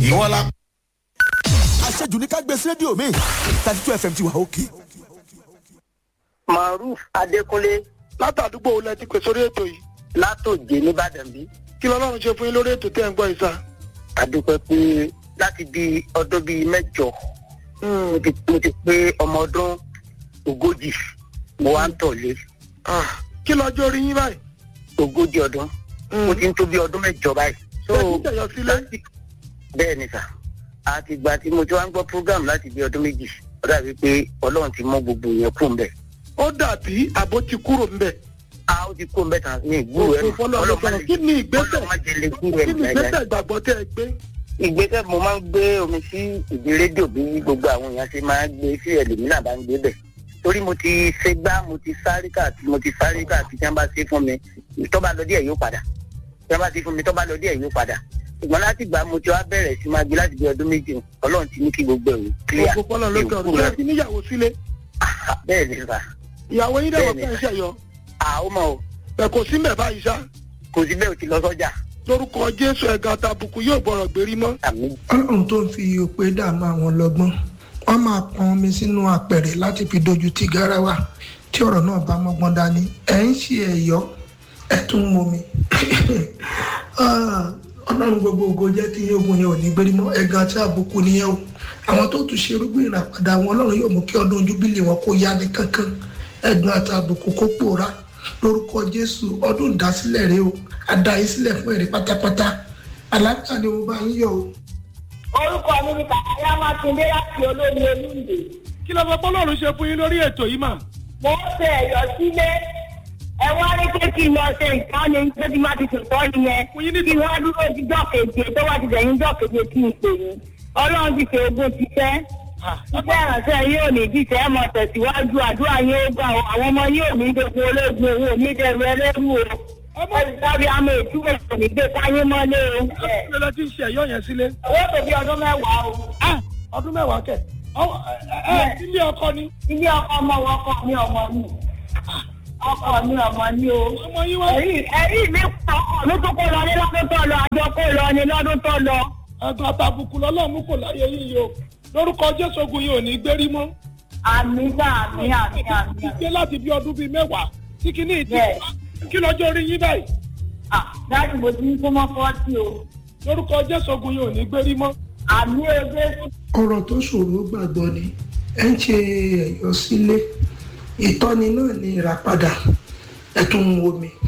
ìwọ la. àṣejù ní ká gbé sí rédíò mi thirty two fm ti wà òkè. maruf adékúnlé látàdúgbò wo lẹ ti pè sórí ètò yìí látòjé nìbàdàn bí kí lọ́lọ́run ṣe fún yín lórí ètò tẹ́ ẹ̀ ń gbọ́ yìí sá. adúpẹ́ pé láti bí ọdún bíi mẹ́jọ mo ti mo ti pé ọmọ ọdún ogójì mo wá ń tọ̀lé Ah, kí lọ́jọ́ orí yín báyìí. ogójì ọdún mo ti ń tó bí ọdún mẹ́jọ báyìí. so Ẹ ti tẹ̀yọ sílé? láti- bẹ́ẹ̀ ni sà àti ìgbà tí mo ti wá ń gbọ́ program láti bí ọdún méjì ó dàbí pé ọlọ́run ti mọ gbogbo yẹn kú mbẹ́. ó dàbí àbó ti kúrò ńbẹ̀. a ó ti kú mbẹ́ tán ní ìgbúrò ẹ̀ Òfin fọlọ́ ló sọ̀rọ̀. Kí ni ìgbésẹ̀? ọlọ́run má jẹ́ lè gbúrò kí ẹ̀ ni ìgbésẹ̀ ìgbàgbọ́ tẹ́ ẹ gbé. ìgbésẹ̀ mo máa ń gbé omi sí ìdí rédíò bí gbogbo àwọn èèyàn ṣe máa ń gbé sí ẹlòmíràn bá ń gbé bẹ̀ torí mo ti ṣe gbá mo ti sáré káàkiri mo ti sáré káàkiri tí wọ́n bá ṣe fún mi tó bá lọ díẹ̀ yóò padà tí wọ́n bá ṣe fún mi tó bá lọ díẹ̀ yóò padà ṣùgbọ́n láti gbà mo ti wá bẹ̀rẹ̀ sí máa gbé láti bí ọdún méjì ọlọ́run ti ní kí gbogbo ẹ̀rù clear Òfin fọlọ́ ló sọ̀rọ̀. Ṣé ẹ ti níyàwó sílé? Ah, bẹ́ẹ̀ ni sà ìyàwó yín dẹ̀wọ̀ Bẹ́ẹ̀ni. fẹ́ ṣẹ̀yọ. àwọn ọmọ o ẹ̀ kò sí mẹ́ báyìí sá. kò sí bẹ́ẹ̀ o ti lọ sọ́jà lórúkọ jésù ẹ̀gá àtàbùkù yóò gbọ́rọ̀ gbérí mọ́. àmì ọlọ́run tó ń fi òpè dààmú àwọn lọ́gbọ́n wọ́n máa pọn omi sínú apẹ̀rẹ̀ láti fi dojú ti garawa tí ọ̀rọ̀ náà bá mọ́gbọ́n dání ẹ̀ ń ṣe ẹ̀yọ́ ẹ̀ tún ń momi Ah, ọlọ́run gbogbo ògo jẹ́ kí ogun yẹn ò ní gbérí mọ́ ẹ̀gàn àti àbùkù nìyẹn o àwọn tó tún ṣe irúgbìn ìràpadà àwọn ọlọ́run yóò mú kí ọdún júbílì wọn kó yá ní kankan ẹ̀gàn àti àbùkù kó pòórá lórúkọ jésù ọdún ìdásílẹ̀ rẹ o àdáyé sílẹ̀ fún èrè pátápátá àlàáfíà ni mo bá yín yọ o. orúkọ mi ni kàkàyà mákindé láti olómi olúndé kí ló fẹ́ bọ́lọ́run ṣe fún yín lórí ètò yìí mà. mo ń ṣe ẹ̀yọ́ sílé ẹ wá ní pé kí n lọ ṣe nǹkan ni pé kí n má ti ṣètọ́ nìyẹn Fún yín ní- kí wọ́n dúró díjọ́ keje tó wá ti dẹ̀yìn díjọ́ keje kí n pè yín ọlọ́run ti ṣe ogún ti fẹ́ iṣẹ́ ìrànṣẹ́ yín ò ní jíṣẹ́ ẹ̀ mọ̀ tẹ̀síwájú àdúrà yín ó gbà ó àwọn ọmọ yín ò ní dogun ológun owó ní dẹrù ẹlẹ́rú o ẹ̀sìtàbí àmọ́ ìtumọ̀ kò ní gbé káyé mọ́lé o kí ló ti ń ṣe ẹ̀yọ́ yẹn sílé. owó tó bí ọdún mẹ́wàá o ọdún mẹ́wàá kẹ̀. Ọwọ́- ẹ ẹ ilé ọkọ ni. ilé ọkọ ọmọ wọn ọkọ mi ọmọ mi ọkọ mi ọmọ mi o ọmọ yín wá. ẹ̀rí ẹ̀rí mi kọ ọkọ mi tó kó lọ ní lọ́dún tó lọ àjọ kó lọ ní lọ́dún tó lọ. ẹ̀gbọ́n àtàbùkù lọ́lọ́run mú kò láyé yín yìí o. lórúkọ jésù ogun yìí ò ní gbérí mọ́. àmì gbà àmì àmì àmì ti gbé láti bí ọdún bíi mẹ́wàá tí kìíní ìdí. Bẹ́ẹ̀. kí lọ́jọ́ orí yín báyìí. à dájú mo ti ń kó mọ́ fọ́ọ̀tì o lórúkọ jésù ogun yìí ò ní gbérí mọ́. àmì ẹgbẹ́ ọ̀rọ̀ tó ṣòro gbàgbọ́ ni ẹ̀ ń ṣe ẹ̀yọ́ sílé ìtọ́ni náà ni ìràpadà ẹ̀ tún ń wo mi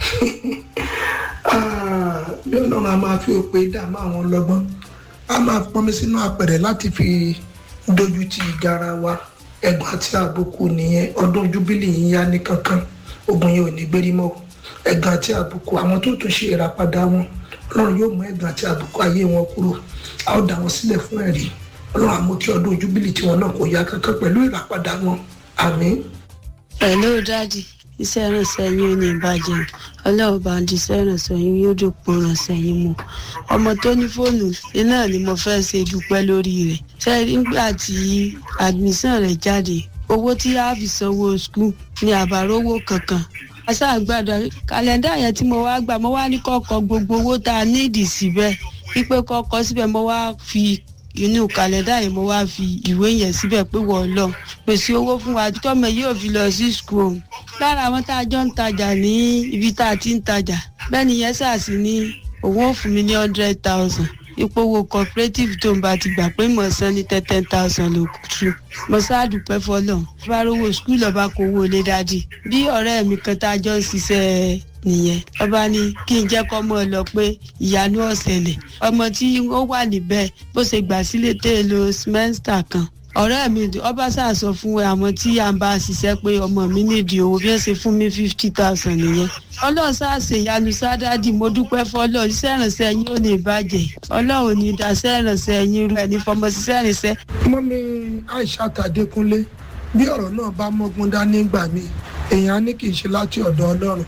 Ah, bí ọlọ́run a máa fi òpè dààmú àwọn ọlọ́gbọ́n a máa pọnmi sínú apẹ̀rẹ̀ láti fi dojú ti ìgara wa ẹ̀gbọ́n àti àbùkù nìyẹn ọdún júbílì yìí yá ní kankan ogun yẹn ò ní gbérí mọ́ ẹ̀gbọ́n àti àbùkù àwọn tó tún ṣe ìràpadà wọn ọlọ́run yóò mú ẹ̀gbọ́n àti àbùkù ayé wọn kúrò a ó dá wọn sílẹ̀ fún ẹ̀rí ọlọ́run àmú kí ọdún júbílì tiwọn náà kò yá kankan pẹ̀lú ìràpadà wọn àmín. Hello dádì iṣẹ́ ìrànṣẹ́ yín ò ní ìbàjẹ́ ọlọ́run bá ń di iṣẹ́ ìrànṣẹ́ yín yóò dòpin ìrànṣẹ́ yín mu ọmọ tó ní fóònù iná ni mo fẹ́ ṣe dúpẹ́ lórí rẹ̀ ṣe nígbà tí admission rẹ̀ jáde owó tí a fi sanwó skul ní àbárówó kankan aṣáàgbàdo kàlẹ́ndà yẹn tí mo wá gbà mo wá ní kọ́kọ́ gbogbo owó tá a nídìí síbẹ̀ wípé kọ́kọ́ síbẹ̀ mo wá fi inú kàlẹ́ndà yẹn mo wá fi ìwé yẹn síbẹ̀ pé wọ́n lọ pèsè owó fún wa tọ́mọ yóò fi lọ sí school lára àwọn tá a jọ ń tajà ní ibi tá a ti ń tajà bẹ́ẹ̀ ni yẹn ṣàṣì ní òun ò fún mi ní hundred thousand ipò owó cooperative tó ń bá ti gbà pé mo san ní ten ten thousand ló kù tù mo ṣáàdùpẹ́ fọlọ́ bá rówó skul ọba kò wó lé dádì bí ọ̀rẹ́ mi kan tá a jọ ń ṣiṣẹ́ nìyẹn ọba ní kí n jẹ́ kọ́ mọ́ ọ lọ pé ìyanu ọ̀sẹ̀lẹ̀ ọmọ tí ó wà níbẹ̀ bó ṣe gbà sílé tẹ́ ẹ lo semester kan ọ̀rẹ́ mi ọba ṣàṣọ fún àwọn tí à ń bá ṣiṣẹ́ pé ọmọ mi nídìí owó bí wọ́n ṣe fún mi fifty thousand nìyẹn ọlọ́run ṣàṣe ìyanu sádádì mo dúpẹ́ fọlọ́ iṣẹ́ ìrànṣẹ́ yín ò ní bàjẹ́ ọlọ́run ní daṣẹ́ ìrànṣẹ́ yín rẹ̀ ní fọmọ ṣiṣẹ́ ìrànṣẹ́ mọ́mí aisha tàdékúnlé bí ọ̀rọ̀ náà bá mọ́gbọ́n dání gbà mí èèyàn á ní kì í ṣe láti ọ̀dọ̀ ọlọ́run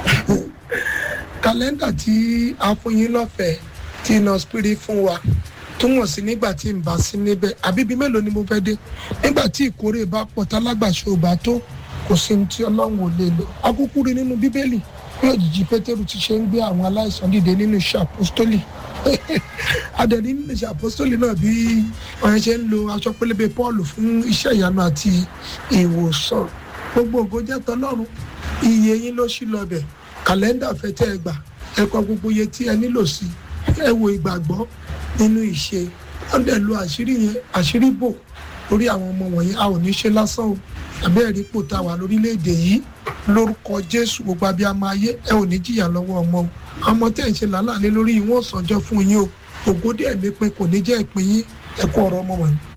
kàlẹ́ndà tí a fún yín lọ́fẹ̀ẹ́ tí iná spirit fún wa túmọ̀ sí nígbà tí n bá sí níbẹ̀ àbíbí mélòó ni mo fẹ́ dé nígbà tí ìkórè bá pọ̀ tálágbàṣe ò bá tó kò sí ní tí ọlọ́run ò lè lò akúkú rí nínú bíbélì bí òjijì pétérù ti ṣe ń gbé àwọn aláìsàn dìde nínú iṣẹ́ àpọ́stólì adẹ̀ní nínú ìṣe àpọ́sítélì náà bí wọ́n ṣe ń lo aṣọ pélébé Pọ́ọ̀lù fún iṣẹ́ ìyanu àti ìwòsàn gbogbo ògo jẹ́ tọlọ́run iye yín ló ṣí lọ bẹ̀ kàlẹ́ndà fẹ́ tẹ́ ẹ gbà ẹ kọ gbogbo iye tí ẹ nílò sí ẹ wo ìgbàgbọ́ nínú ìṣe wọ́n dẹ̀ lo àṣírí yẹn àṣírí bò lórí àwọn ọmọ wọ̀nyí a ò ní ṣe lásán o àbẹ́ ẹ̀rí pò tá a wà lórílẹ̀‐èdè yìí lórúkọ Jésù gbogbo abiyamọ ayé ẹ ò ní jìyà lọ́wọ́ ọmọ o ọmọ tẹ́ ń ṣe làálàá lé lórí ìwọ̀n sànjọ́ fún yín o ògo díẹ̀ mi pin kò ní jẹ́ ìpín yín ẹ kú ọ̀rọ̀ ọmọ wọ̀nyí